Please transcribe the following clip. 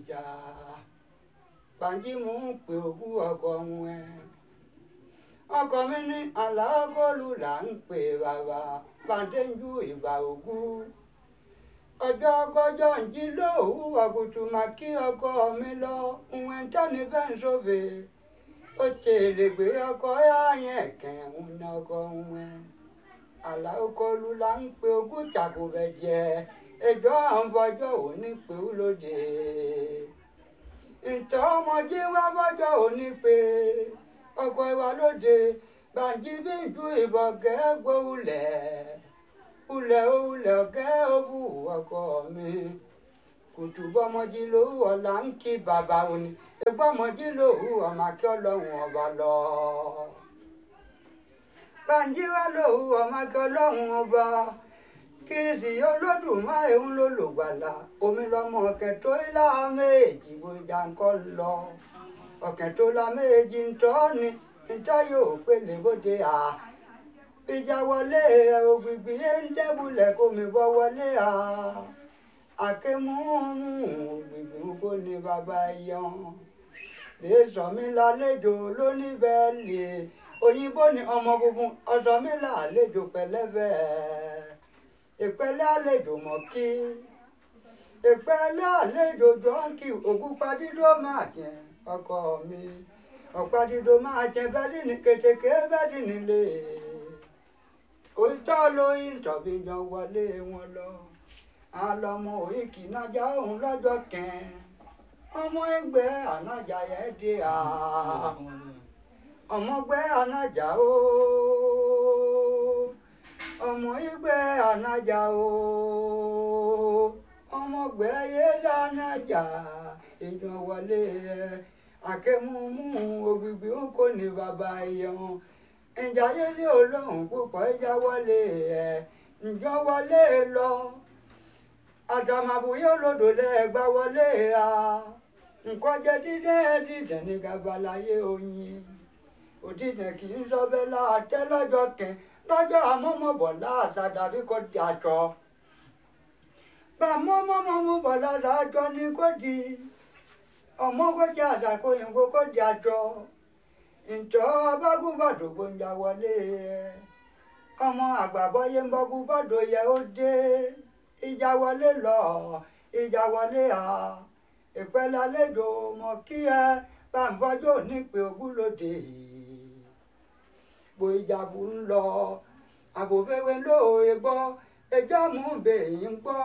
ìjà bàǹjí mò ń pè òkú ọkọ wọn ẹ ọkọ mi ní aláàgọ́lù là ń pè bàbá bàǹdéjú ìbà òkú ọjọ́ kọjọ́ ń jí lóòwú àgùtù mà kí ọkọ mi lọ ìwọ̀n tẹ́ni bẹ́ẹ̀ ń sófè ó tèrè gbé ọkọ yáyẹn kẹ̀hún ní ọkọ wọn aláàgọ́lù là ń pè òkú tàkùbẹ̀ jẹ ẹjọ́ àwọn bọ́jọ́ òní pé ó lóde ntọ́ ọmọdé wá bọ́jọ́ òní pé ọkọ̀ ìwà lóde bàǹjí bí ju ìbọn gẹ́gbó ulẹ̀ ulẹ̀ ulẹ̀ ọ̀gẹ́ òwú ọkọ mi kùtù bọ́mọdé lówó ọ̀la ń kí bàbá òní ẹgbọ́mọdé lówó ọmọ akẹ́ ọlọ́run ọba lọ. bàǹjí wá lówó ọmọ akẹ́ ọlọ́run ọba kìrìsì olódùmarè ń lò lògbàlà omi lọmọ ọ̀kẹ́ tó ilá méjì bójá ńkọ́ lọ ọ̀kẹ́ tó la méjì ńtọ́ ni ńtọ́ yóò pélé bóde à ìjà wọlé ògbìgbì yé ń dẹ́bulẹ̀ kó mi bọ́ wọlé à àkémú ògbìgbì kó ní bàbá yan lè sọ mí lálejò lóníbẹ̀ẹ́lì òyìnbó ni ọmọ funfun ọ̀sọ́ mi lálejò pẹ̀lẹ́bẹ̀ẹ́ ìpẹ́lẹ́ àlejò mọ̀ kí ìpẹ́lẹ́ àlejò jọ́ǹkì ògúnpadídó máa jẹ ọkọ mi ọ̀padídó máa jẹ bẹ́ẹ̀lì ní kètèké bẹ́ẹ̀lì nílé òótọ́ ló ń tọ̀bí yan wọlé wọn lọ àlọ́mọ òyìnkì nájà òun lọ́jọ́ kẹ́ẹ́ ọmọ ẹgbẹ́ ànájà yẹn dé à ọmọgbẹ́ ànájà ooo ọmọ igbe anaja o ọmọgbẹ yẹlẹ anaja èèyàn wọlé ẹ akẹmúmú ògbìgbì ń kò ní bàbá ẹyẹn ìjà yẹlẹ olóhùn púpọ̀ ìjà wọlé ẹ ǹjọ́ wọlé lọ àtàmàbùyẹ olódò lẹ́ẹ̀gbá wọlé a nǹkan jẹ dídẹ́ dídẹ́ ní gabalayé oyin òdìdẹ́ kì í sọ bẹ́ẹ̀ láàtẹ́ lọ́jọ́ kẹ́ẹ́ lọ́jọ́ àmọ́mọ́bọ̀ láàṣà dàbí kò di àjọ. Bàmọ́mọ́mọ́ bọ̀ lára àjọ ni kò di. Ọmọ kò jẹ́ àdàkọ òyìnbó kò di àjọ. Ǹjọ́ abágúbọ̀dọ̀ gbòǹjà wọlé ẹ̀. Ọmọ àgbàbọ́yé ń bọ́gúbọ̀dọ̀ yẹ ó dé. Ìjà wọlé lọ, ìjà wọlé à. Ìpẹ́lẹ́ àlejò mọ̀ kí ẹ bá ń fọjọ́ nípe ogúnlódé yìí gbo ìjàbù ń lọ àbòfẹ́wé lóòye gbọ́ ẹjọ́ mú bèyí ń gbọ́.